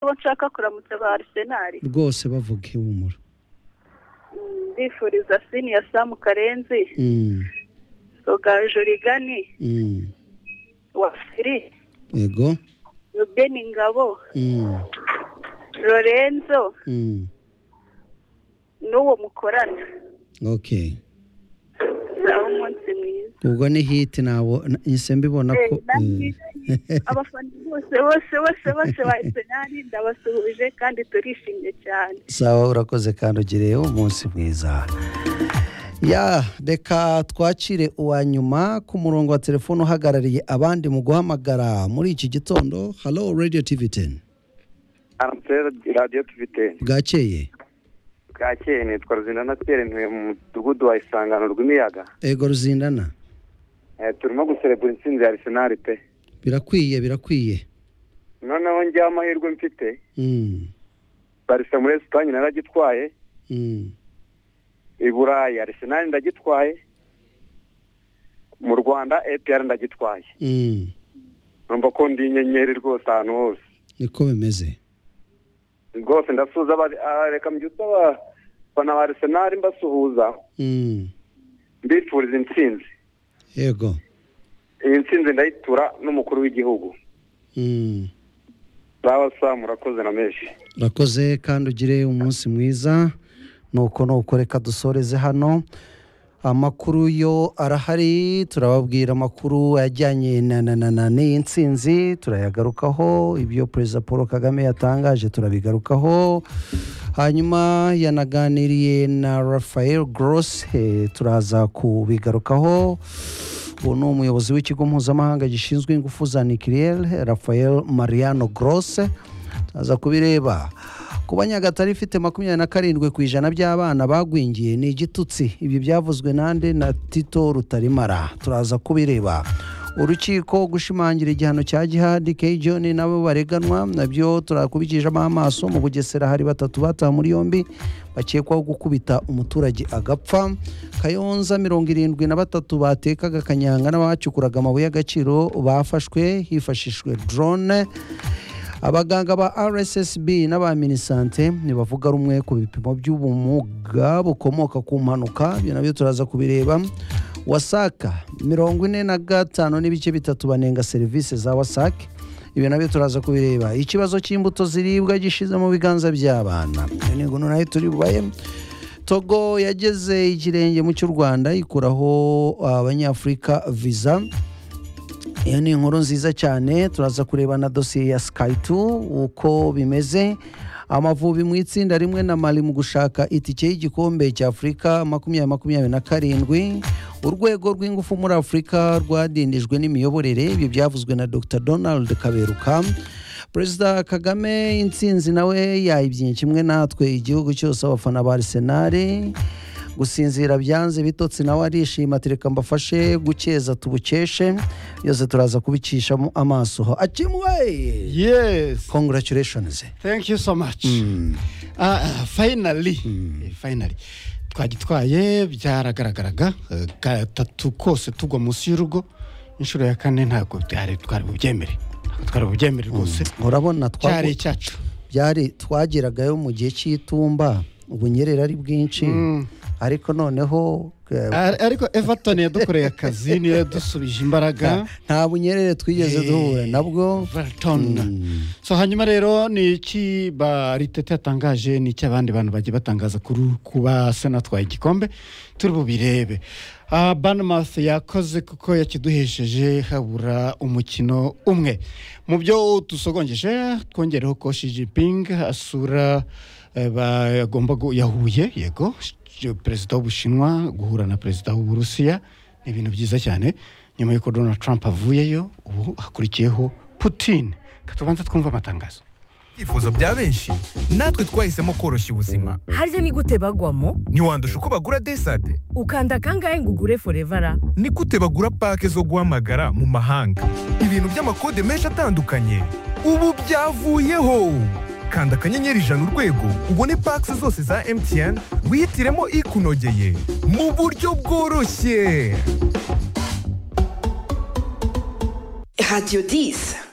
abo nshaka kuramutsa ba arisenali rwose bavuga ihumura ndifuriza sini ya samu karenzi Mm, rogaju rigani mm. wafiri yego rubeni ngabo Mm, lorenzo mm. n'uwo mukorana okay aho umunsi mwiza ubwo ni hiti ntabwo nise mbibona ko Eh, nanjye abafana bose bose bose bose ba arisenali ndabasuhuje kandi turishimye cyane sawa urakoze kandi ugire umunsi mwiza ya reka twakire uwa nyuma ku murongo wa telefone uhagarariye abandi mu guhamagara muri iki gitondo halo radiyo tivi teni arantere radiyo tuvite bwakeye bwakeye nitwa ruzindana pierre ntuye mu mudugudu wa isangano rw'imiyaga ego ruzindana Eh, turimo guserebura intsinzi ya arisenali pe birakwiye birakwiye noneho njyewe amahirwe mfite Mm, barisa muri esipanye naragitwaye mm, i burayi arisenali ndagitwaye mu rwanda epr ndagitwaye mm. numva ko ndi inyenyeri rwose ahantu hose niko bimeze rwose ndasuhuza aba- ah, reka mbyutse abafana ba arisenali mbasuhuza Mm, mbifuriza intsinzi yego iyi ntsinzi ndayitura n'umukuru w'igihugu Mm. sawa sawa murakoze na menshi urakoze kandi ugire umunsi mwiza nuko nuko reka dusoreze hano amakuru yo arahari turababwira amakuru ajyanye na na na na n'iyi nsinzi turayagarukaho ibyo perezida paul kagame yatangaje turabigarukaho hanyuma yanaganiriye na rafael grosse turaza kubigarukaho uwo ni umuyobozi w'ikigo mpuzamahanga gishinzwe ingufu za nikiriyeri rafael mariano grosse aza kubireba ku banyagatare ifite makumyabiri na karindwi ku ijana by'abana bagwingiye ni igitutsi ibyo byavuzwe nande na tito rutarimara turaza kubireba urukiko gushimangira igihano cya gihadi john nabo bareganwa nabyo turakubikijemo amaso mu bugesera hari batatu batawe muri yombi bakekwaho gukubita umuturage agapfa kayonza mirongo irindwi na batatu batekaga kanyanga n'abacukuraga amabuye y'agaciro bafashwe hifashishijwe drone abaganga ba rssb n'abaminisante ntibavuga rumwe ku bipimo by'ubumuga bukomoka ku mpanuka ibyo nabyo turaza kubireba wasaka mirongo ine na gatanu n'ibice bitatu banenga serivisi za wasak ibyo nabyo turaza kubireba ikibazo cy'imbuto ziribwa gishize mu biganza by'abana iyo ni gunu nayo turi bubaye togo yageze ikirenge mu cy'u rwanda ikuraho abanyafurika viza iyo ni inkuru nziza cyane turaza kureba na dosiye ya sikayiti uko bimeze amavubi mu itsinda rimwe na mari mu gushaka itike y'igikombe cy'afurika makumyabiri makumyabiri na karindwi urwego rw'ingufu muri afurika rwadindijwe n'imiyoborere ibyo byavuzwe na dr donald kaberuka perezida kagame intsinzi nawe yayibyinnye kimwe natwe igihugu cyose abafana ba arisenali gusinzira byanze bitotsi nawe arishima tereka mbafashe gukeza tubukeshe byose turaza kubicishamo amaso ho acimuwe Yes. congratulations Thank you so much. Ah, ah, finally. Eh, Finally. Twagitwaye byaragaragaraga eh, gatatu kose tugwa munsi y'urugo inshuro ya kane ntabwo byari twari bubyemere. Ntabwo Twari bubyemere rwose. urabona twa- Cyari icyacu. byari twageragayo mu gihe cy'itumba ubunyerera ari bwinshi ariko noneho eh, Ar- Ariko Everton yadukoreye akazi niyo yadusubije imbaraga. nta bunyerere twigeze duhura nabwo Everton. So hanyuma rero ni iki baritete yatangaje ni iki abandi bantu bagiye batangaza kuri ku basenatwaye igikombe turi bubirebe Ah, Bournemouth yakoze kuko yakiduhesheje habura umukino umwe mu byo tusogongeje twongereho ko Xi Jinping asura eh, ba- yagomba gu- yahuye yego sh- perezida w'ubushinwa guhura na perezida w'uburusiya ni ibintu byiza cyane nyuma y'uko donald trump avuyeyo ubu hakurikiyeho putin katubanza twumva amatangazo ibyifuzo bya benshi natwe twahisemo koroshya ubuzima harya ni gute bagwamo ntiwandusha uko bagura desade ukanda kangahe ngo ugure forevara ni gute bagura pake zo guhamagara mu mahanga ibintu by'amakode menshi atandukanye ubu byavuyeho kanda akanyenyeri ijana urwego ubone pake zose za mtn wihitiremo ikunogeye mu buryo bworoshye Radio 10.